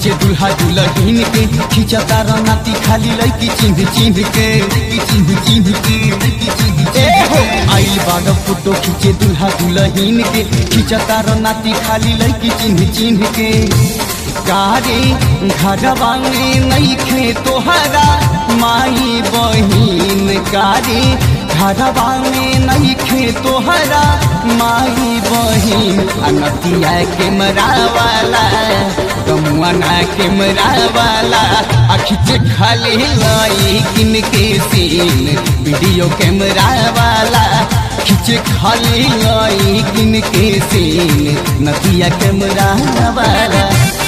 खींचे दुल्हा दुल्हन के खींचता रनाती खाली लड़की चिन्ह चिन्ह के चिन्ह चिन्ह के ए हो आइल बाड़ फोटो खींचे दुल्हा दुल्हन के खींचता रनाती खाली लड़की चिन्ह चिन्ह के गारे घरवा में नहीं खे तोहरा माई बहिन गारे घरवा में नहीं खे तोहरा माई बहिन अनतिया के मरावाला कमुआना के मरावाला अखिच खाली लाई किन के सीन वीडियो कैमरा वाला खिच खाली लाई किन के सीन नतिया कैमरा वाला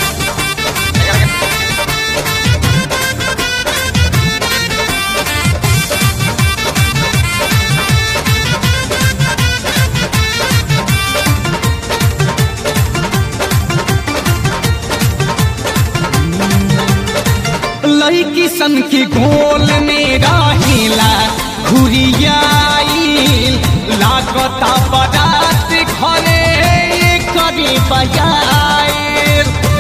लड़की सन के गोल में रहेला घुरियाई लागता बरात घरे करी बजाए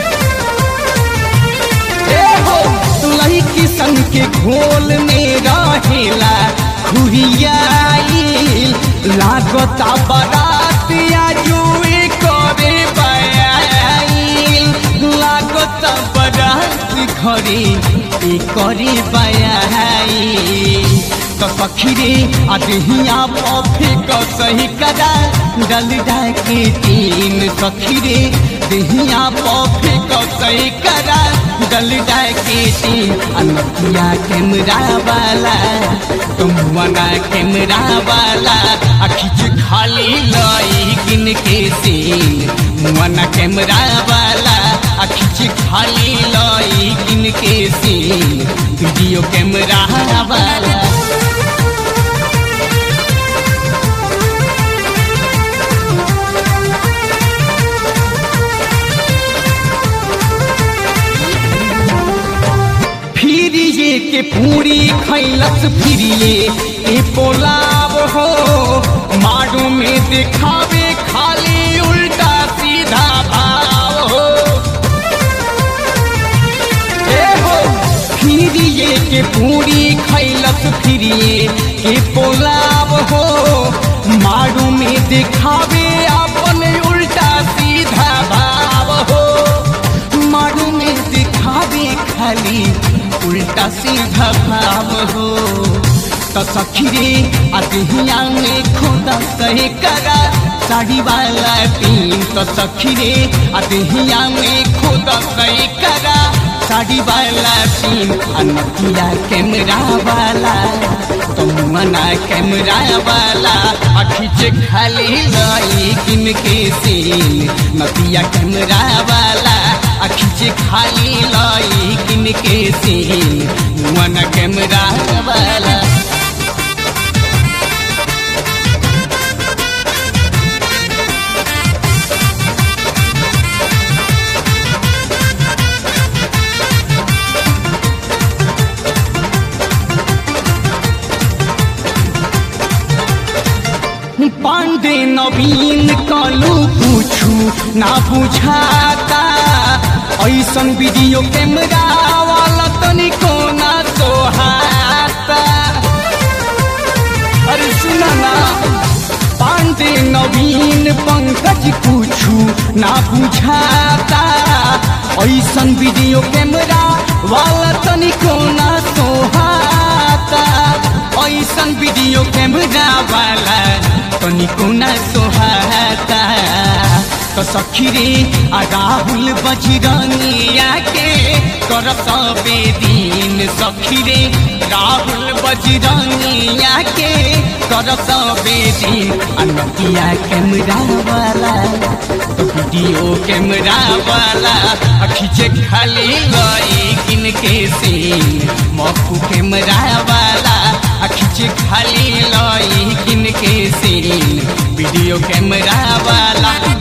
हो लड़की सन के घोल में रहेला घुरियाई लागता बरात आजुए करे बयाई लागता बरात घरे ए करे बयाई तो सखीरे अदहिया पफे क सही कदा डल के तीन सखीरे दहिया पफे क सही कदा डल के तीन अनकिया कैमरा वाला तुम मना कैमरा वाला अखिच खाली लाई किन के सीन मना कैमरा वाला अखिच खाली लाई किन के सीन वीडियो कैमरा वाला फिरिए के पूरी खैलस फिरिए ए पोलाव हो मारू में दिखावे खाली उल्टा सीधा भाव हो ए हो फिरिए के पूरी खैलस फिरिए के पोलाव हो मारू में दिखावे अपन उल्टा सीधा भाव हो मारू में दिखावे खाली उल्टा सीधा भाव हो तो सखीरे अदहिया में खुदा सही करा साड़ी वाला तीन तो सखीरे अदहिया में खुदा सही करा साड़ी वाला तीन अनकिया कैमरा वाला तुम मना कैमरा वाला अखिच खाली लाई किन के सीन नतिया कैमरा वाला अखिच खाली लाई किन के सीन मन कैमरा वाला पांडे नवीन कलू पूछू ना बुझाता ऐसन वीडियो कैमरा वाला तनिको ना सोहाता अरे सुना ना पांडे नवीन पंकज पूछू ना बुझाता ऐसन वीडियो कैमरा वाला तनिको ना सोहाता ऐसन वीडियो कैमरा वाला तनिको ना सोहाता तो सखीरे आ राहुल बजरंगिया के कर सबे दिन सखीरे राहुल बजरंगिया के कर सबे दिन अनकिया कैमरा वाला तो वीडियो कैमरा वाला खींचे खाली गई किन के सीन मक्खू कैमरा वाला खींचे खाली लाई किन के सीन वीडियो कैमरा वाला